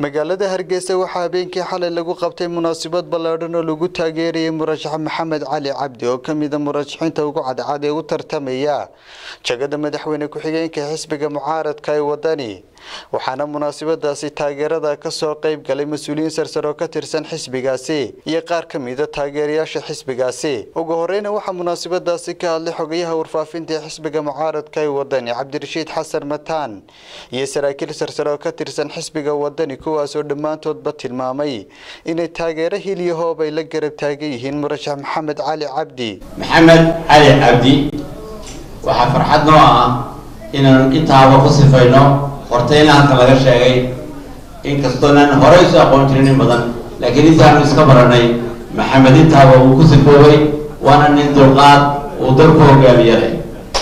magaalada hargeysa waxaa habeenkii xalay lagu qabtay munaasabad ballaadhan oo lagu taageerayay murashax maxamed cali cabdi oo ka mida murashaxiinta ugu cadcad ee u tartamaya jagada madaxweyne ku-xigeenka xisbiga mucaaradka ee wadani waxaana munaasabadaasi taageerada kasoo qeyb galay mas-uuliyiin sarsar oo ka tirsan xisbigaasi iyo qaar ka mida taageerayaasha xisbigaasi ugu horeyna waxaa munaasabadaasi ka hadlay xogayaha warfaafinta ee xisbiga mucaaradka ee wadani cabdirashiid xasan mataan iyo saraakiil sarsar oo ka tirsan xisbiga wadani kuwaasoo dhammaantoodba tilmaamay inay taageero hiliyo hoob ay la garab taagan yihiin murashax maxamed cali cabdi maxamed cali cabdi waxaa farxad noo ah inaan intaaba ku sifayno hortayna halka laga sheegay inkastoonan horey isu aqoon jirin in badan laakiin intaanu iska baranay maxamed intaaba uu ku sifoobay waana nin dulqaad uu dalku hogaamiyalay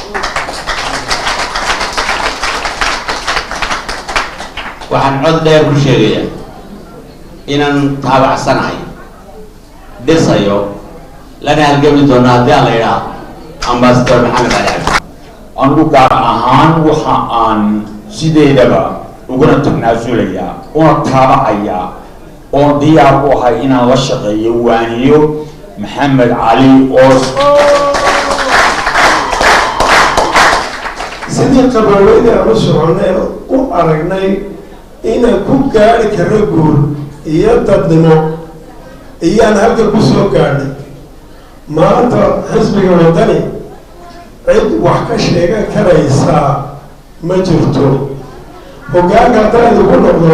waxaan cod dheer ku sheegayaa inaan taabacsanahay dhisayo lana halgami doono haddii aan la idhaa ambasador maxamed cali cabdi anigu gaar ahaan waxa aan sideedaba uguna tanaasulayaa una taabacayaa oon diyaar u ahay inaan la shaqeeyo waaniyo maxamed cali oos sidii qabaaweyda aan u soconay u aragnay inaan ku gaari karno guur iyo dadnimo iyaan halka ku soo gaadhay maanta xisbiga wadani cid wax ka sheegan karaysaa ma jirto hoggaanka haddaan idigu noqdo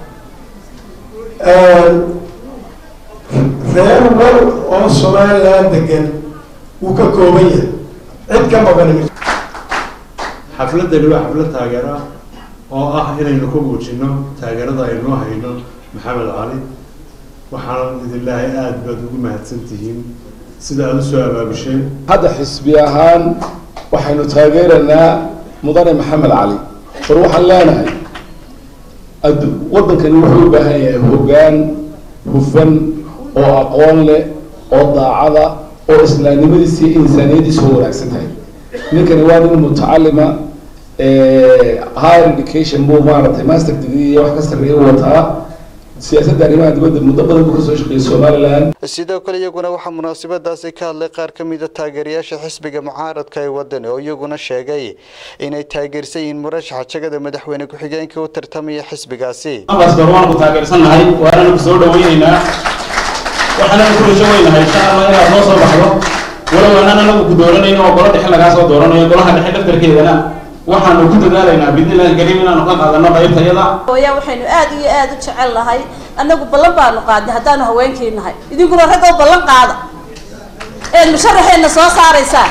reer wal oo somalilan degan wuu ka kooban yahay cid ka maqani xafladani waa xaflad taageero ah oo ah inaynu ku muujino taageerada aynoo hayno maxamed cali waxaan idin leehay aada baad ugu mahadsan tihiin sida aada usoo abaabisheen hadda xisbi ahaan waxaynu taageeranaa mudane maxamed cali war waxaan leenahay waddankani wuxuu u baahan yahay hoggaan hufan oo aqoon leh oo daacada oo islaamnimadiisa iyo insaaniyadiisa u wanaagsan tahay ninkani waa nin mutacalima higher education buu maaragtay master degree iyo wax ka sarreeya u wataa siyaasadda arrimaha dibadda muddo badan buu kasoo shaqeeyay somaliland sidoo kale iyaguna waxaa munaasabadaasi ka hadlay qaar ka mida taageerayaasha xisbiga mucaaradka ee wadani oo iyaguna sheegay inay taageersan yihiin murashaxa jagada madaxweyne ku-xigeenka u tartamaya xisbigaasi ambassador waan ku taageersannahay waananu ku soo dhaweyneynaa waxaananu ku rajo weynahay insha allah inaad noo soo baxdo walow aanan anagu ku dooranayno oo golo dhexe lagaa soo dooranayo golaha dhexe daftarkeedana waxaanu ku dadaalaynaa bidnillahi kariim inaanu ka qaadano qaybtayada hooyaa waxaynu aada iyo aada u jecel nahay annagu ballan baanu qaadnay haddaanu haweenkii nahay idinkuna raggoo ballan qaada eed musharaxeenna soo saaraysaa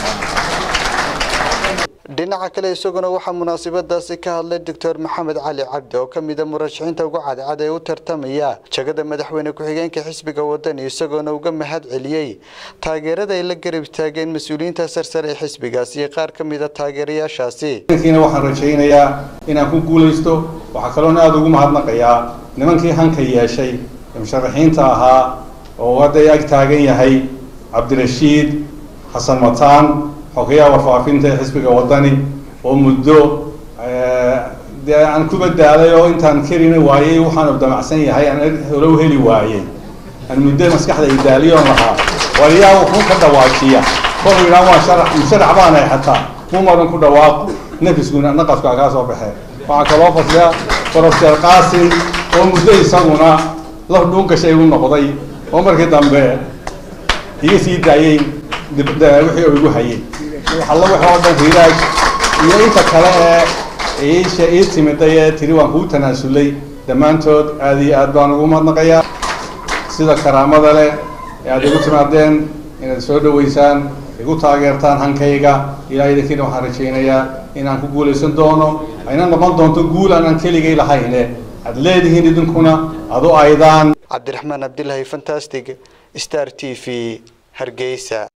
dhinaca kale isaguna waxaa munaasabadaasi ka hadlay doctor maxamed cali cabdi oo ka mida murashaxiinta ugu cadcad ee u tartamaya jagada madaxweyne ku-xigeenka xisbiga wadani isagoona uga mahad celiyey taageerada ay la garab taageen mas-uuliyiinta sarsare ee xisbigaasi iyo qaar ka mida taageerayaashaasi kiina waxaan rajaynayaa inaan ku guulaysto waxaa kaloona aada ugu mahadnaqayaa nimankii hanka yeeshay ee musharaxiinta ahaa oo hadda ag taagan yahay cabdirashiid xasan mataan xogayaha warfaafinta ee xisbiga wadani oo muddo dee aan ku badaaday oo intaan karina waayey waxaanu damacsan yahay aan hore u heli waayey aan muddo maskaxda idaaliyoon lahaa waliyaa wuxuu ka dhawaajiya kol yidhaan waa sharax musharax baanahay xataa mumadan ku dhawaaq nafisguna naqaskaa kaa soo baxee waxaa kaloo fadliya profeser qaasim oo muddo isaguna laf dhuungashay u noqday oo markii dambe iga sii daayey wixii oo igu hayay alla wix oo dhan hiiraaj iyo inta kale ee iisha ii timiday ee tiri waan kuu tanaasulay dhammaantood aada iyo aad baan ugu mahadnaqayaa sida karaamada leh ee aada igu timaadeen inaad soo dhaweysaan igu taageertaan hankayga ilaa idinkiina waxaan rajaynayaa inaan ku guulaysan doono ayna noqon doonto guul aanan keligay lahayne aad leedihiin idinkuna adu aydaan cabdiraxmaan cabdilaahi fantastic star t v hargeysa